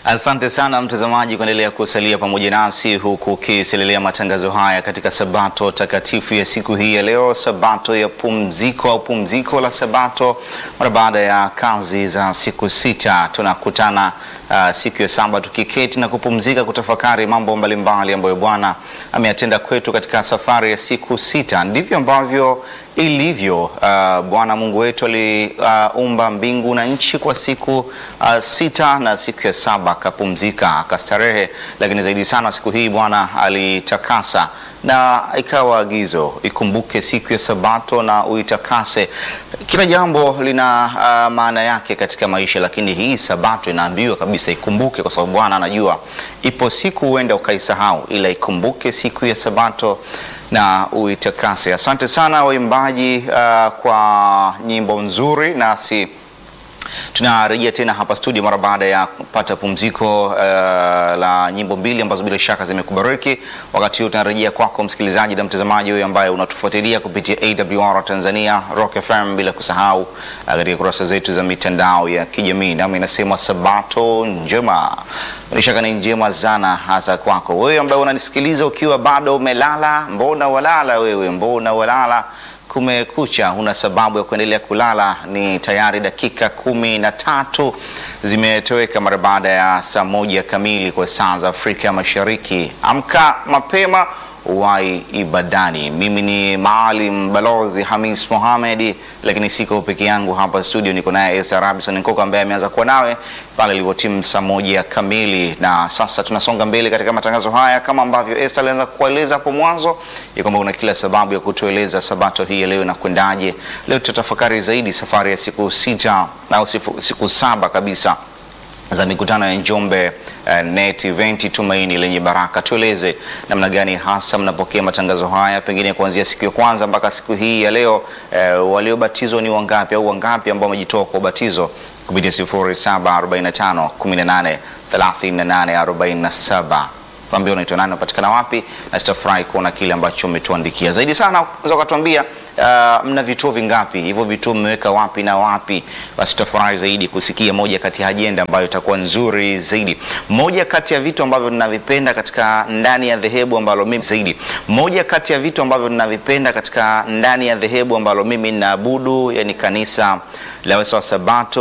Asante sana mtazamaji kuendelea kusalia pamoja nasi huku ukiselelea matangazo haya katika sabato takatifu ya siku hii ya leo, sabato ya pumziko au pumziko la sabato mara baada ya kazi za siku sita. Tunakutana uh, siku ya saba tukiketi na kupumzika, kutafakari mambo mbalimbali ambayo Bwana ameyatenda kwetu katika safari ya siku sita. Ndivyo ambavyo ilivyo. Uh, Bwana Mungu wetu aliumba uh, mbingu na nchi kwa siku uh, sita na siku ya saba akapumzika akastarehe, lakini zaidi sana siku hii Bwana alitakasa na ikawa agizo, ikumbuke siku ya Sabato na uitakase. Kila jambo lina uh, maana yake katika maisha, lakini hii Sabato inaambiwa kabisa ikumbuke, kwa sababu Bwana anajua ipo siku huenda ukaisahau, ila ikumbuke siku ya Sabato na uitakase. Asante sana waimbaji uh, kwa nyimbo nzuri, nasi tunarejea tena hapa studio mara baada ya kupata pumziko uh, la nyimbo mbili ambazo bila shaka zimekubariki. Wakati huu tunarejea kwako msikilizaji na mtazamaji huyo ambaye unatufuatilia kupitia AWR Tanzania, Rock FM, bila kusahau uh, katika kurasa zetu za mitandao ya kijamii. Nami nasema sabato njema, bila shaka ni njema sana hasa kwako wewe ambaye unanisikiliza ukiwa bado umelala. Mbona walala wewe, mbona walala? Kumekucha, huna sababu ya kuendelea kulala. Ni tayari dakika kumi na tatu zimetoweka mara baada ya saa moja kamili kwa saa za Afrika Mashariki. Amka mapema wai ibadani. Mimi ni Maalim Balozi Hamis Mohamed, lakini siko peke yangu hapa studio, niko naye Esther Robinson Nkoko ambaye ameanza kuwa nawe pale ilivyotimu saa moja kamili, na sasa tunasonga mbele katika matangazo haya kama ambavyo Esther alianza kueleza hapo mwanzo ya kwamba una kila sababu ya kutueleza sabato hii ya leo na kwendaje. Leo tutatafakari zaidi safari ya siku sita au siku, siku saba kabisa za mikutano ya Njombe uh, Net Event Tumaini Lenye Baraka. Tueleze namna gani hasa mnapokea matangazo haya, pengine kuanzia siku ya kwanza mpaka siku hii ya leo. Uh, waliobatizwa ni wangapi au wangapi ambao wamejitoa kwa ubatizo kupitia 0745 18 38 47 Tuambie unaitwa nani, unapatikana wapi, na tutafurahi kuona kile ambacho umetuandikia. Zaidi sana unaweza ukatuambia uh, mna vituo vingapi, hivyo vituo mmeweka wapi na wapi? Basi tutafurahi zaidi kusikia moja kati ya ajenda ambayo itakuwa nzuri zaidi. Moja kati ya vitu ambavyo ninavipenda katika ndani ya dhehebu ambalo mimi zaidi, moja kati ya vitu ambavyo ninavipenda katika ndani ya dhehebu ambalo mimi ninaabudu, yani kanisa la Sabato